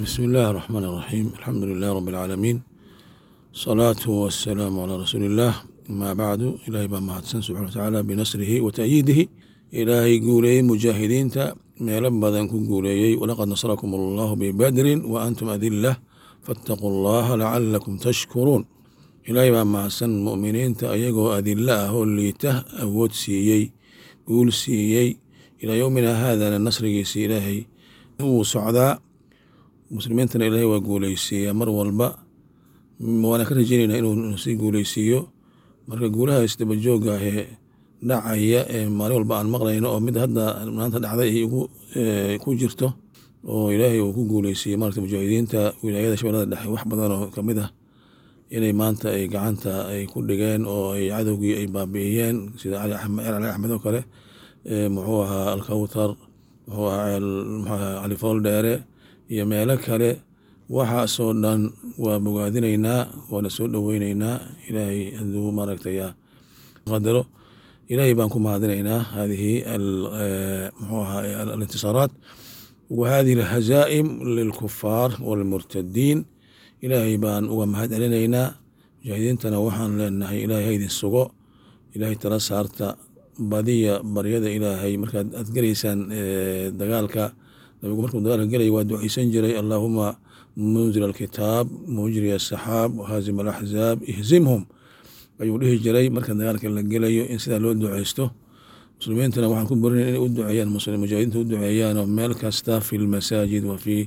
بسم الله الرحمن الرحيم الحمد لله رب العالمين صلاة والسلام على رسول الله ما بعد إلهي baa mahadsan subxana watacaala binasrihi wa ta'yiidihi ilaahay guuleeyey mujaahidiinta meelo badan ku guuleeyey walaqad nasrakum allahu bibadrin wa antum adilah faataquu allaha lacalakum tashkuruun ilaahay baa mahadsan mu'miniinta ayagoo adilo ah oo liita awood siiyey guul siiyey ilaa yowmina haadana nasrigiisi ilaahay wuu socdaa muslimiintana ilaahay waa guuleysiiyaa mar walba waana ka rajeyneynaa inuu sii guuleysiiyo marka guulaha isdaba jooga ee dhacaya ee maalin walba aan maqlayno oo mid hadda maanta dhacday ay ku jirto oo ilaahay uu ku guuleysiiyey marata mujaahidiinta wilaayada shabeellada dhexe wax badan oo kamid ah inay maanta ay gacanta ay ku dhigeen oo ay cadowgii ay baabi'iyeen sida cali axmed oo kale muxuu ahaa alkawtar muxuu ahaa cali fool dheere iyo meelo kale waxaasoo dhan waa bogaadinaynaa waana soo dhoweyneynaa ilaahay haduu maaragtay qadaro ilaahay baan ku mahadinaynaa hadihi muxuu ahaa alintisaaraat wa hadihi alhazaa'im lilkufaar walmurtadiin ilaahay baan uga mahad celinaynaa mujaahidiintana waxaan leenahay ilaahay haydin sugo ilaahay tala saarta badiya baryada ilaahay markaad aad gelaysaan dagaalka nabigu markuu dagaalka gelaya waa duceysan jiray allaahuma munzil alkitaab mujri asaxaab haazim alaxzaab ihzimhum ayuu dhihi jiray marka dagaalka la gelayo in sidaa loo duceysto muslimiintana waxaan ku borinay inay u duceeyaan mujaahidiinta u duceeyaanoo meel kasta fi lmasaajid wa fi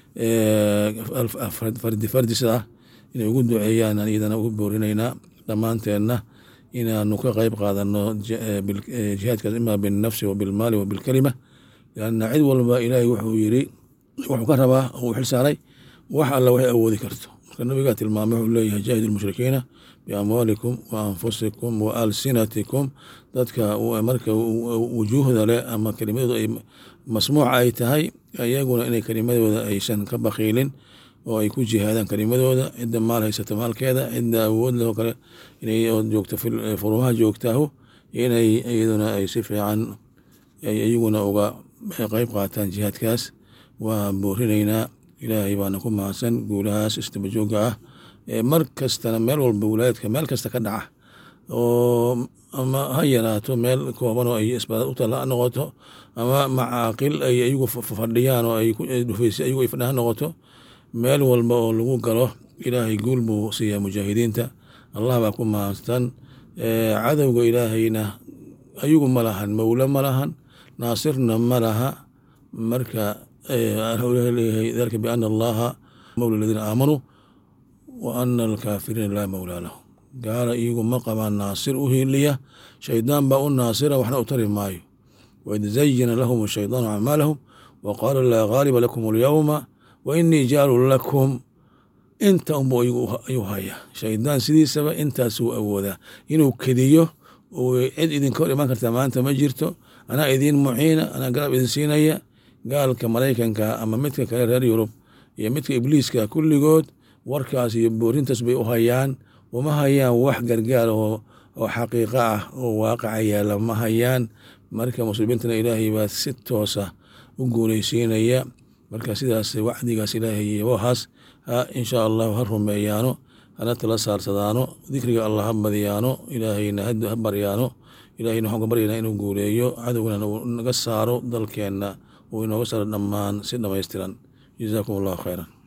fardi fardi sidaa inay ugu duceeyaan iyadana ugu boorinaynaa dhammaanteenna inaanu ka qeyb qaadano jihaadkaas ima binafsi wa bilmaali wa bilkalima lanna cid walba ilaahay wuxuu yiri wuxuu ka rabaa uu xilsaaray wax alla waxay awoodi karto marka nabigaa tilmaamay wuxuu leeyahay jaahid lmushrikiina biamwaalikum wa anfusikum wa alsinatikum dadka marka wujuuhda leh ama kelimadooda ay masmuuca ay tahay iyaguna inay kelimadooda aysan ka bakiilin oo ay ku jihaadaan kelimadooda cidda maal haysata maalkeeda cidda awood leh oo kale inay joogto furumaha joogtaahu inay iyaduna ay si fiican iyaguna uga qeyb qaataan jihaadkaas waa boorinaynaa ilaahay baana ku mahadsan guulahaas istabajooga ah mar kastana meel walba wilaayadka meel kasta ka dhaca oo ama ha yaraato meel kooban oo ay isbaad u tala noqoto ama macaaqil ay iyagu fadhiyaan oo ay dhufeysa iyagu ay fadhiyan ha noqoto meel walba oo lagu galo ilaahay guul buu siiyaa mujaahidiinta allah baa ku mahadsan cadowga ilaahayna ayagu ma lahan mowle ma lahan naasirna ma laha marka leeyahay dalika biana allaha mowla aladiina aamanuu wa ana alkaafiriina laa mowlaa lahu gaala iyagu ma qabaan naasir u hiiliya shaydaan baa u naasira waxna u tari maayo waid zayina lahum shaydaanu acmaalahum wa qaala laa gaaliba lakum alyowma wa inii jaalu lakum inta unbu ayuu haya shaydaan sidiisaba intaasuu awoodaa inuu kediyo cid idinka hor imaan kartaa maanta ma jirto anaa idiin muciina anaa garab idin siinaya gaalka maraykanka ama midka kale reer yurub iyo midka ibliiska kulligood warkaas iyo boorintaas bay u hayaan uma hayaan wax gargaar oo xaqiiqo ah oo waaqaca yaala ma hayaan marka muslimiintana ilaahay baa si toosa u guuleysiinaya marka sidaas wacdigaas ilaahay yabohaas insha allahu ha rumeeyaano hana tala saarsadaano dikriga allah ha badiyaano ilaahayna ha baryaano ilahayna waxaan ka baryaynaa inuu guuleeyo cadowgana uu naga saaro dalkeenna uu inooga saaro dhammaan si dhammaystiran jazaakum allahu khayran